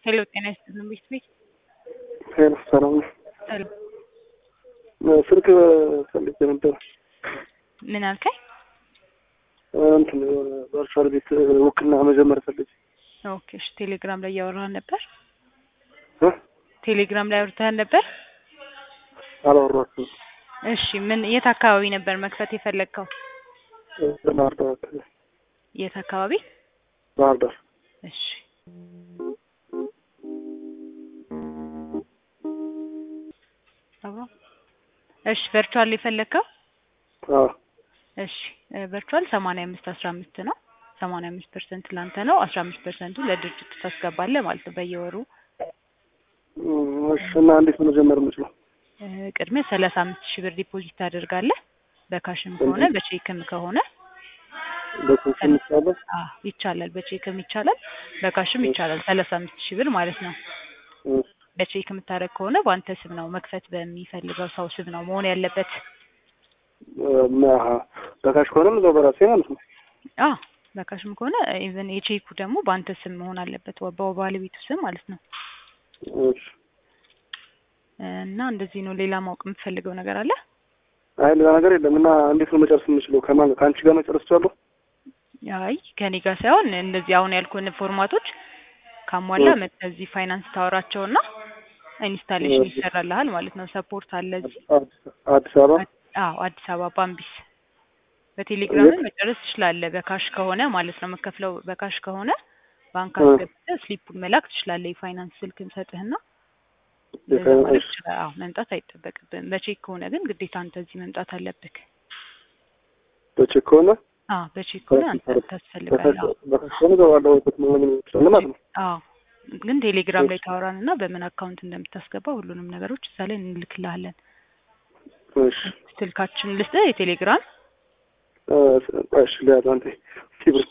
ሄሎ ጤና ይስጥልን ቤት ቤት ሄሎ ሰላም ነው። ሰላም ስልክ ፈልጌ ነበር። ምን አልከኝ? እንትን ቨርቹዋል ቤት ውክልና መጀመር ፈልጌ ኦኬ እሺ ቴሌግራም ላይ እያወራህ ነበር? እ? ቴሌግራም ላይ አውርተህ ነበር? አላወራሁትም። እሺ ምን የት አካባቢ ነበር መክፈት የፈለግከው? ባህር ዳር አካባቢ የት አካባቢ? ባህር ዳር እሺ አብሮ እሺ ቨርቹዋል የፈለግከው? አዎ እሺ ቨርቹዋል ሰማንያ አምስት አስራ አምስት ነው። ሰማንያ አምስት ፐርሰንት ላንተ ነው። አስራ አምስት ፐርሰንቱ ለድርጅቱ ታስገባለህ ማለት ነው በየወሩ እም፣ እሺ እና እንዴት ነው መጀመር የምችለው? እ፣ ቅድሚያ ሰላሳ አምስት ሺህ ብር ዲፖዚት ታደርጋለህ። በካሽም ከሆነ በቼክም ከሆነ በስልክ ይቻላል? አ ይቻላል። በቼክም ይቻላል፣ በካሽም ይቻላል። ሰላሳ አምስት ሺህ ብር ማለት ነው። እም፣ በቼክ የምታደርግ ከሆነ በአንተ ስም ነው መክፈት በሚፈልገው ሰው ስም ነው መሆን ያለበት። እም፣ አሀ በካሽ ከሆነም እዛው በራሴ ማለት ነው። አ በካሽም ከሆነ ኢቨን የቼኩ ደግሞ በአንተ ስም መሆን አለበት፣ በባለቤቱ ስም ማለት ነው። እሺ እና እንደዚህ ነው። ሌላ ማወቅ የምትፈልገው ነገር አለ? አይ ሌላ ነገር የለም። እና እንዴት ነው መጨረስ የምችለው? ከማን ከአንቺ ጋር መጨረስ እችላለሁ? አይ ከኔ ጋር ሳይሆን እንደዚህ አሁን ያልኩን ፎርማቶች ካሟላ እ። መጥተህ እዚህ ፋይናንስ ታወራቸውና ኢንስታሌሽን እሺ። ይሰራልሃል ማለት ነው። ሰፖርት አለ እዚህ። አዲስ- አዲስ አበባ አዎ አዲስ አበባ ባምቢስ። በቴሌግራም መጨረስ ትችላለህ። በካሽ ከሆነ ማለት ነው የምከፍለው በካሽ ከሆነ ባንክ እ። አስገብተህ ስሊፑን መላክ ትችላለህ። የፋይናንስ ስልክ እንሰጥህና እንደዛ ማድረግ ትችላለህ። አዎ መምጣት አይጠበቅብህም። በቼክ ከሆነ ግን ግዴታ አንተ እዚህ መምጣት አለብህ። በቼክ ከሆነ አዎ በቼክ ከሆነ አንተ ታስፈልጋለህ። አዎ በካሽ ከሆነ እዛው ባለሁበት መሆን ይችላል ማለት ነው። አዎ ግን ቴሌግራም ላይ ታወራን እና በምን አካውንት እንደምታስገባ ሁሉንም ነገሮች እዛ ላይ እንልክልሃለን። እሺ ስልካችን ልስጥህ የቴሌግራም እ፣ እሺ ሊያዝ አንተ እስኪብርት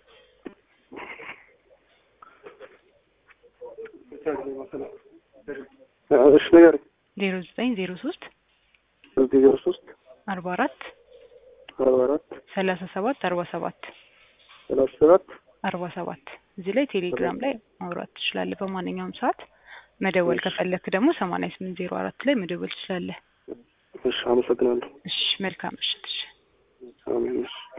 እሺ ነገር ዜሮ ዘጠኝ ዜሮ ሶስት እዚህ ዜሮ ሶስት አርባ አራት አርባ አራት ሰላሳ ሰባት አርባ ሰባት ሰላሳ ሰባት አርባ ሰባት እዚህ ላይ ቴሌግራም ላይ ማውራት ትችላለህ። በማንኛውም ሰዓት መደወል ከፈለክ ደግሞ ሰማንያ ስምንት ዜሮ አራት ላይ መደወል ትችላለህ። እሺ አመሰግናለሁ። እሺ መልካም ምሽት። እሺ አሜን እሺ